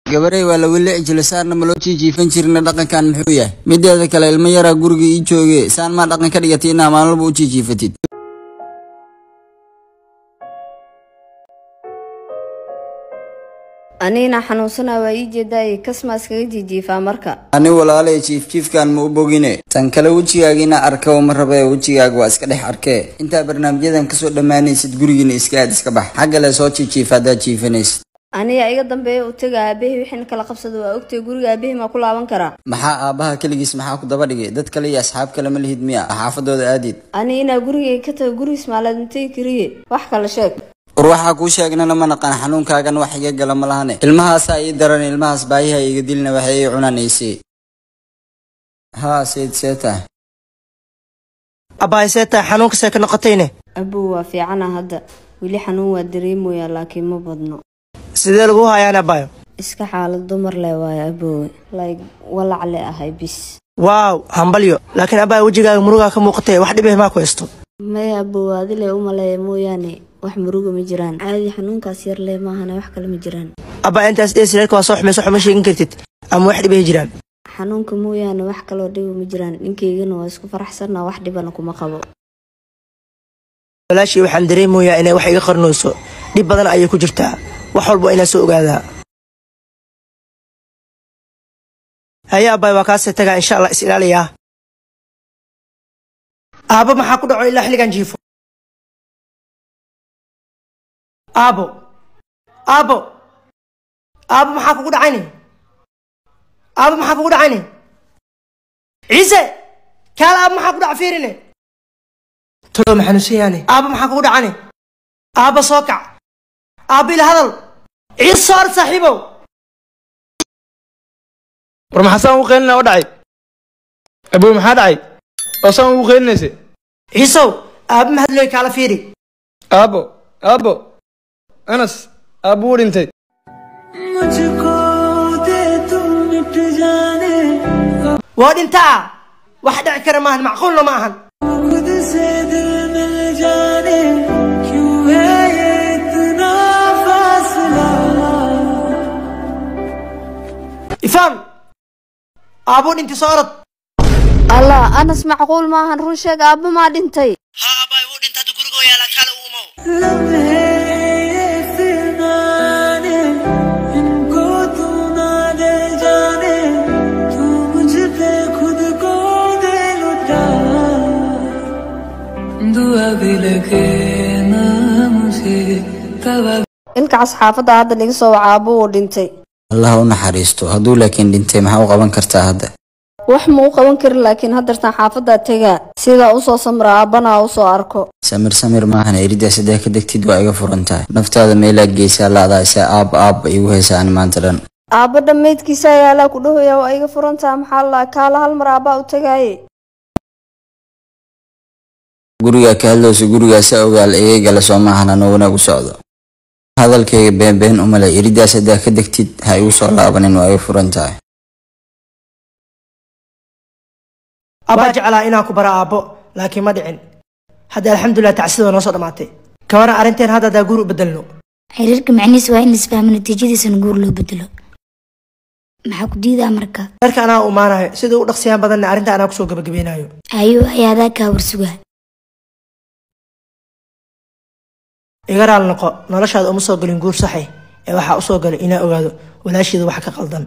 gabarey waa la weli cijila saarna ma loo jiijiifan jirina dhaqankan muxuu yahay mideeda kale ilmo yaraa guriga ii jooge saan maa dhaqan ka dhigatay inaa maalmalba u jiijiifatid anigana xanuunsanaa waa ii jeedaayay kasmaa iskaga jiijiifaa marka ani walaalay jiifjiifkan ma u bogine tan kale wejigaagiina arka ma rabe wejigaaga waa iska dhex arkee intaa barnaamijyadan kasoo dhammaanaysid gurigiina iska aad iska bax xagga le soo jiijiifa haddaad jiifanaysid aniga iga dambeeya u taga aabahii wixiina kala qabsada waa ogtay guriga aabahii maa ku laaban karaa maxaa aabbaha keligiis maxaa ku daba dhigay dad kale iyo asxaab kale ma lihid miya xaafadooda aadid ani inaa gurigay ka tago gurigiis maalaad intay kariye wax kale sheeg war waxaa kuu sheegnana ma naqaan xanuunkaagan wax iga gala ma lahane ilmahaasaa ii daran ilmahaas baayaha iga dilna waxay ii cunanaysay haa seyd seeta abbaay seetaa xanuunka see ka noqotayne abow waa fiicana hadda weli xanuun waa dareemoyaa laakiin ma badno sidee lagu hayaan abbaayo iska xaalad dumar leh waayo abowe like walac le ahay bis waaw hambalyo laakiin abbaay wejigaaga murugaa ka muuqatay wax dhibih maa ku haysto maya abow adile u maleeya mooyaane wax muruga ma jiraan caadi xanuunkaas yar leh maahana wax kale ma jiraan abbaa intaas dheesireedka waa soo xumayso xuma sheegin kartid ama wax dhibih jiraan xanuunka mooyaane wax kaloo dhiba ma jiraan ninkaygana waa isku faraxsanna wax dhibana kuma qabo walaashii waxaan dareemayaa inay wax iga qarnayso dhib badan ayay ku jirtaa wax walba inaa soo ogaadaa haye abbaay waa kaasee tagaa insha allah is ilaaliyaa aabo maxaa ku dhaco ilaa xilligan jiifo aabo aabo aabo maxaa kugu dhacayne aabo maxaa kugu dhacayne ciise kaala aabo maxaa ku dhaca fiirine tolo maxanuusan yaane aabo maxaa kugu dhacane aabo soo kac aabo ila hadal ciise soo ar saaxiibow war maxaa saan ugu qeylina oo dhacay abow maxaa dhacay oo saan ugu qeylinaysa ciisow aabo mahadlooy kaala fiiri aabo aabo anas aabo wuu dhintay waa dhintaa wax dhici kara maahan macquulna ma ahan ifaan aabuu dhintay soo orod allah anas macquul maahan run sheeg aabba maa dhintay haa aabbaay wuu dhintay hadda gurigoo yaala kaale u umow ilkacaas xaafadda hadda laga soo waca aabba wuu dhintay allah u naxariisto hadduu laakiin dhintay maxaa u qaban kartaa hadda wax ma u qaban karin laakiin haddartan xaafaddaa tegaa sidaa usoo samra aabbana usoo arko samir samir maahan eridaa saddex ka degtid waa iga furan tahay naftaada meelaa geysaa laadaa isaa aabba aabba igu haysa ani maanta dhan aabba dhammaydkiisa ayaalaa ku dhahaya waa iga furantaha maxaa la kaala hal mar aabbaa u tegaaye gurigaa ka hadlowsa gurigaasa ogaal iga gala soo maahan anoo wanaag u socdo hadalkayga beenbeen umale eridaa saddex ka degtid ha igu soo laabanin waa iga furan tahay abbaa jeclaa inaan ku bara aabbo laakiin ma dhicin hadda alxamdulilah tacsida noo soo dhammaatay kabaran arrinteen hadda haddaa guur u bedelno xiriirka macnihiis waa in laisfahmo natiijadiisana guur loo bedelo maxaa ku diidaa marka darka anaa u imaanayo sida u dhaqsiyaan badanna arrinta anaa kusoo gabagabeynayo ayuu ayaadaa kaa warsugaa iga raal noqo noloshaada uma soo gelin guur saxay ee waxaa usoo galay inaa ogaado walaasheeda wax ka qaldan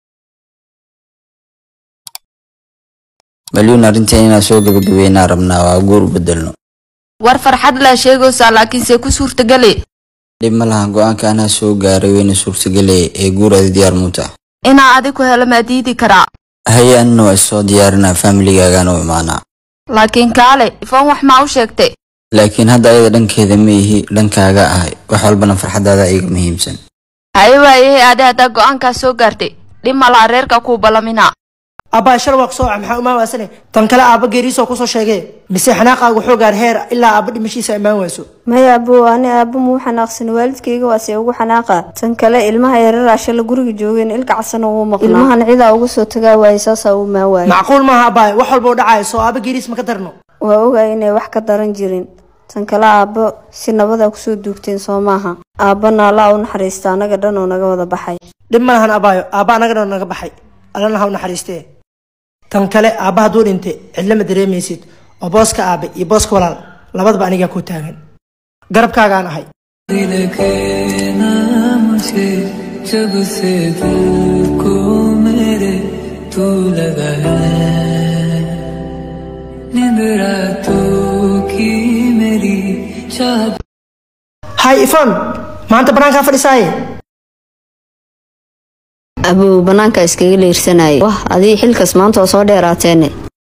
malyuun arrinteen inaan soo gabagabeynaa rabnaa waa guur u bedelno war farxad laa sheegaysaa laakiinse ku suurtagale dhib ma lahan go-aanka anaa soo gaaray weyna suurtagelaya ee guuraadi diyaar muuta inaa adi ku helo maa diidi karaa haye anina waa isoo diyaarinaa faamiligaagaan u imaanaa laakiin kaale ifan wax maa u sheegtay laakiin hadda ayada dhankeeda ma ihi dhankaaga ahay wax walbana farxadaada iga muhiimsan haye waayahe adi haddaa go-aankaas soo gaartay dhib malaa reerka kuu ballaminaa abbaa shal waa kusoo waca maxaa umaan waasane tan kale aabba geeriisoo kusoo sheegee mise xanaaqaaga wuxuu gaar heer ilaa aabba dhimashiisa imaan wayso maya abow ani aabba muu xanaaqsan waalidkayga waase ugu xanaaqa tan kale ilmaha yareraa shala guriga joogeen ilka casana wuu maqnaa ilmahan cidaa uga soo tagaa waaye saasaa uu maa waaye macquul maaha abbaay wax walba u dhacayo soo aabba geeriis ma ka darno waa ogaay inay wax ka daran jirin tan kale aabbo si nabadaa kusoo duugteen soo maaha aabbana allaa u naxariista annaga dhan oo naga wada baxay dhib ma lahan abaayo aabba anagana naga baxay allana ha u naxariistee tan kale aabba hadduu dhintay cidlama dareemaysid oo booska aabe iyo booska walaal labadaba anigaa ku taagan garabkaagaan ahay दिल के नाम से जब से दिल को मेरे तू लगा है नींद रातों की मेरी चाह hay ifon maanta banaankaa fadhisaaye abow bannaanka iskaga leersanayay wah adii xilkas maanta oo soo dheeraateene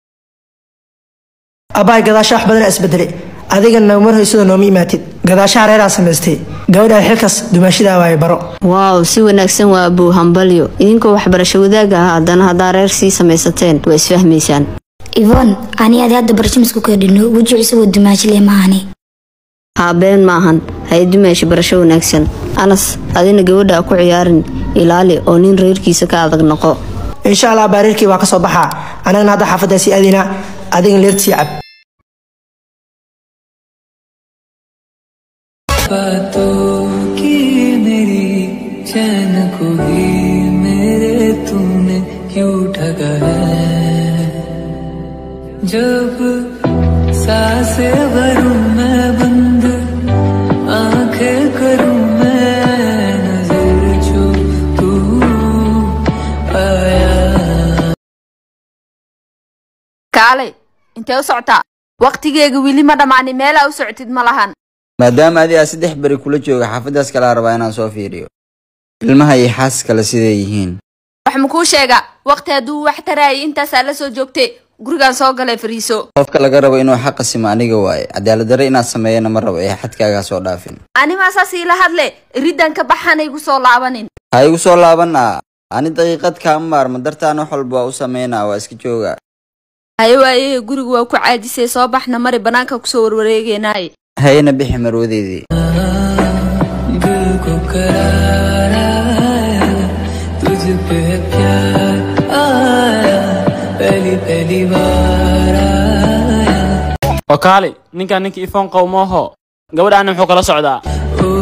abbaay gadaasha wax badana isbedele adiga nagmar hoysada nooma imaatid gadaashaha reeraa samaystay gabadhaan xilkas dumaashidaa waaye baro waaw si wanaagsan waa abow hambalyo idinkoo waxbarasho wadaaga ah haddana haddaa reer sii samaysateen waa isfahmaysaan ivon ani adi hadda barshamisku kadhino weji isagoo dumaashile maahani haabeen maahan hay dumaasha barasho wanaagsan anas adina gabadha ha ku ciyaarin ilaali oo nin reerkiisa ka adag noqo insha allah baareerkii waa ka soo baxaa anagana hadda xaafaddaa sii aadinaa adigan leerta sii cab बातों की मेरी चैन को भी मेरे तूने क्यों ठगा है जब सांसें भरूं मैं बंद आंखें करूं मैं नजर जो तू आया kaalay intee u socotaa wakhtigeega weli ma dhammaanin meelaa u socotid ma lahan maadaama adi aa saddex beri kula jooga xaafaddaas kalaa rabaa inaan soo fiiriyo ilmaha iyo xaas kale siday yihiin wax makuu sheega wakhti hadduu wax taraayay intaasaa la soo joogtay gurigaan soo galay fariiso qofka laga rabo inuu xaqa simo aniga waaye cadaaladdarre inaad sameeyana ma rabo ee xadkaagaa soo dhaafin animaa saas iila hadle riddan ka baxana igu soo laabanin ha igu soo laabanaa ani daqiiqad kaama maarmo dartaan wax walba waa u sameynaa waa iska jooga haye waaye gurigu waa ku caajisay soo baxna mari bannaanka kusoo warwareegeynaaye hayna bixi marwadeydii दिल को करार आया तुझ पे प्यार आया पहली पहली बार आया oo kaali ninkaan ninka ifoon qow mooho gabadhaana muxuu kala socdaa ओ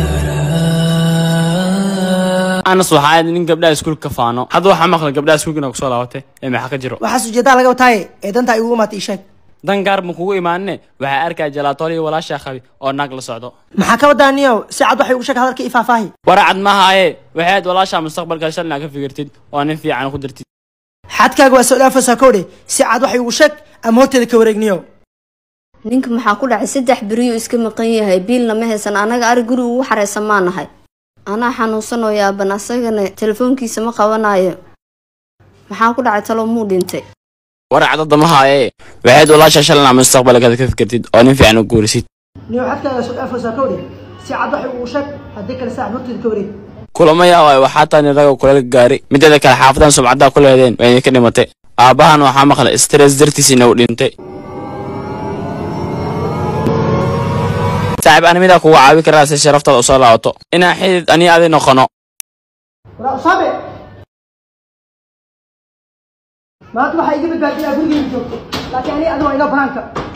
यारा anas waxaa ahayd nin gabdhaha iskuulka ka faano hadda waxaa maqlay gabdhaha iskuulka inaa kusoo laabatay ee maxaa ka jiro waxaas ujeedaa laga wataaye ee dantaa igugu imaatay ii sheeg dan gaar ma kugu imaanine waxaa arkaya jalaatool iyo walaashaa qabi oo naag la socdo maxaa ka wadaa niyow si cad waxay ugu sheeg hadalka ii faahfaahi waracad maahaye waxay ahayd walaashaa mustaqbalka shalina ka fikirtid oo nin fiican ku dirtid xadkaaga waa soo dhaafaysaa kowdhe si cad waxay ugu sheeg ama horteeda ka wareegniyow ninka maxaa ku dhacay saddex beriyuu iska maqan yahay biilna ma haysan annaga ari guri ugu xaraysan maa nahay anaa xanuunsan oo yaaban asagana telefoonkiisa ma qabanayo maxaa ku dhacay talo muu dhintay waracad hadda mahaaye waxay ahayd walaashaa shalina mustaqbalka ka fikirtid oo nin fiican u guurisid niyow xadkaaga soo dhaafaysaa kowdhe si cad waxay ugu sheeg haddii kale saaxib horteeda ka wareeg kulama yaawaayo waxaa taani raga kuleel gaari mideeda kale xaafadan sumcaddaa ku leedeen waa idinka dhimatay aabbahan waxaa maqlay stress dartiisina uu dhintay saaxiib ani midaa kugu caawi karaa si sharaftaada usoo laabato inaan xidid ani adi noqono walaa usaabe maanta waxaa iga badbaadiyaa gurigeyga joogto laakiin ani adiga waa inoo banaanka